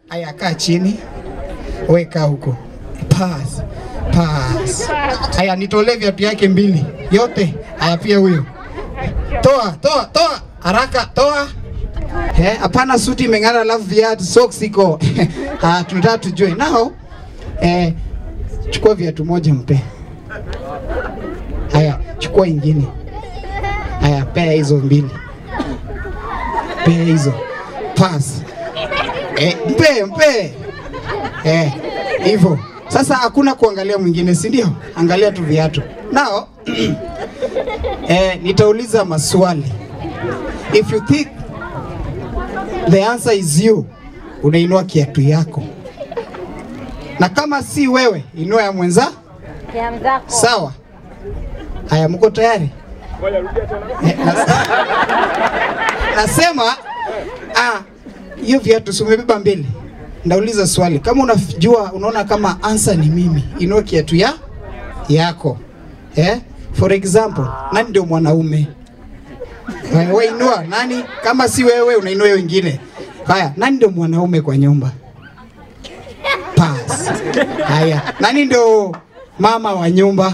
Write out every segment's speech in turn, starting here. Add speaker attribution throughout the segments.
Speaker 1: Aya, kaa chini, weka huko. Pass, pass. Aya, nitolee viatu yake mbili yote. Aya, pia huyo. Toa, toa, toa haraka, toa. Eh, hapana, suti imeng'ara, alafu viatu socks iko. Ah, tunataka tujue nao. Eh, chukua viatu moja mpe. Haya, chukua ingine. Haya, pea hizo mbili. Pea hizo. Pass. Eh, mpe, mpe. Eh, hivyo. Sasa hakuna kuangalia mwingine, si ndio? Angalia tu viatu. Nao eh, nitauliza maswali. If you think the answer is you, unainua kiatu yako, na kama si wewe, inua ya mwenza.
Speaker 2: Ya mzako.
Speaker 1: Sawa. Haya, mko tayari? Eh, nas- Nasema ah, hiyo viatu si umebeba mbili. Ndauliza swali, kama unajua, unaona kama answer ni mimi, inua kiatu ya yako. Eh? For example, nani ndio mwanaume? Wewe inua nani? Kama si wewe unainua hiyo ingine. Haya, nani ndio mwanaume kwa nyumba? Pass. Haya, nani ndio mama wa nyumba?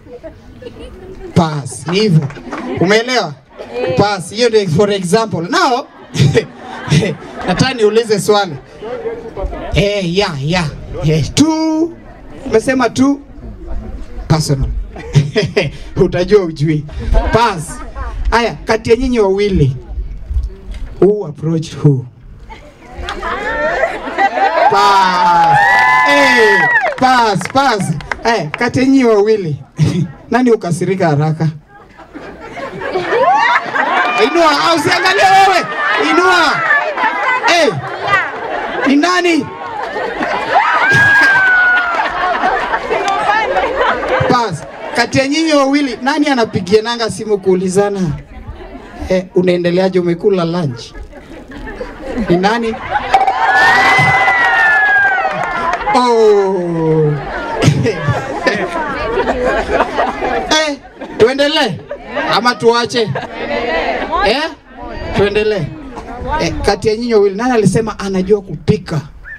Speaker 1: Pass. Ni hivyo. Umeelewa? Pass. Hiyo ndio for example. Now, nataka niulize swali. Eh, ya, ya. Eh, tu. Umesema tu personal. Utajua ujui. Pass. Haya, kati ya nyinyi wawili who approach who? Pass. Hey, pass, pass. Hey, kati ya nyinyi wawili nani ukasirika haraka? Inua au siangalie wewe. Inua. Hey. Ni nani? Pass. Kati ya nyinyi wawili nani anapigia nanga simu kuulizana eh, unaendeleaje umekula lunch? Ni nani? Oh. eh, tuendelee ama tuache? Eh? Tuendelee. Eh, kati ya nyinyi wawili nani alisema anajua kupika?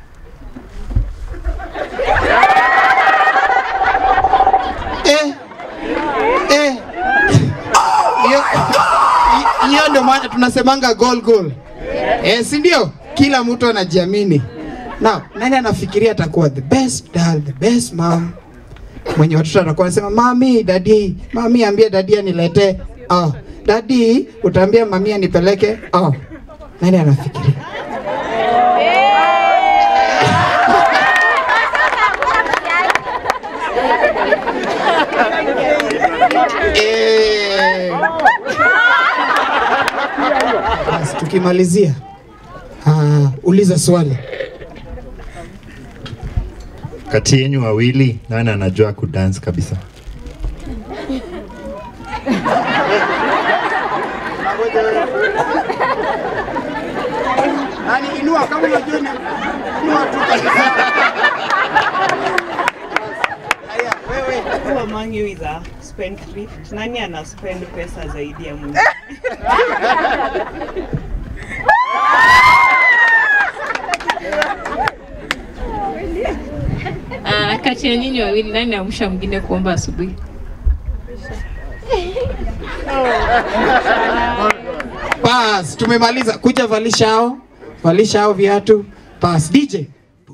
Speaker 1: Eh. Eh. Hiyo- hi- Hiyo ndio maana tunasemanga goal goal. Eh, si ndio? Kila mtu anajiamini. Now, nani anafikiria atakuwa the best dad, the best mom? Mwenye watoto atakuwa anasema mami, dadi, mami ambie dadi aniletee. Oh, dadi, utaambia mami anipeleke. Oh. Nani anafikiria? Eh. Basi tukimalizia, ah, uliza swali.
Speaker 3: Kati yenyu wawili nani anajua kudance kabisa?
Speaker 1: Nani inua kama unajua ni inua tu kabisa. Haya, wewe.
Speaker 4: Who among you is a spendthrift? Nani ana spend pesa zaidi ya mwingine?
Speaker 5: Ah, kati ya nyinyi wawili nani amsha mwingine kuomba asubuhi?
Speaker 1: Bas, tumemaliza. Kuja valisha hao, valisha hao viatu. Bas, DJ,